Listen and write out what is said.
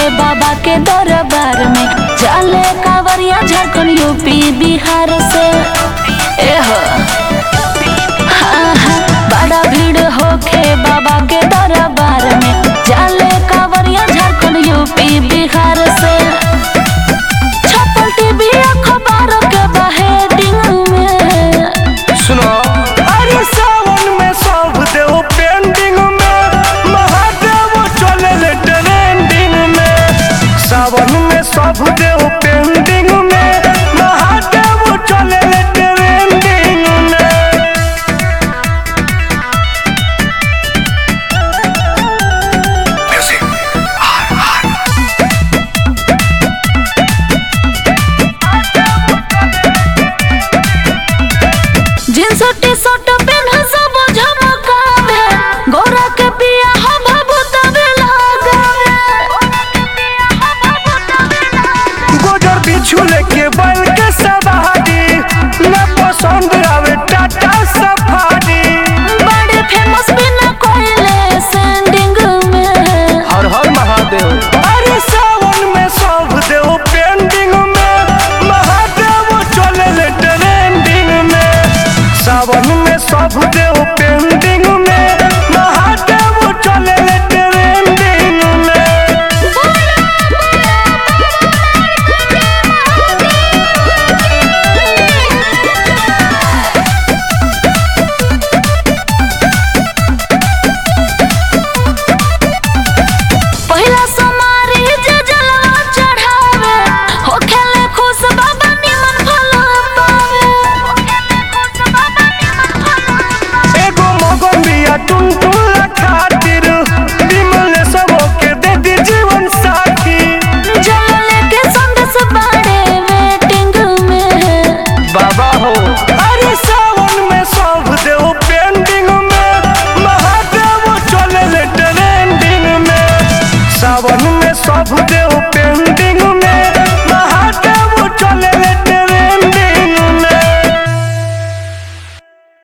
बाबा के दरबार में चले कांवरिया झारखंड यूपी बिहार से एह हाँ, हाँ, बड़ा भीड़ होखे बाबा के दरबार में चले कांवरिया झारखंड यूपी बिहार से छपल टीवी अखबार के बहेडिंग में सुनो अरे सावन में सब देव पेंडिंग में महादेव चले ट्रेंडिंग में सावन में सब देव पेंडिंग में महादेव चले ट्रेंडिंग में जींस टी शर्ट पेन्ह सब झमकावे गोरा के पिया हम भूतवे लगावे गोजर बिछू लेके बैल के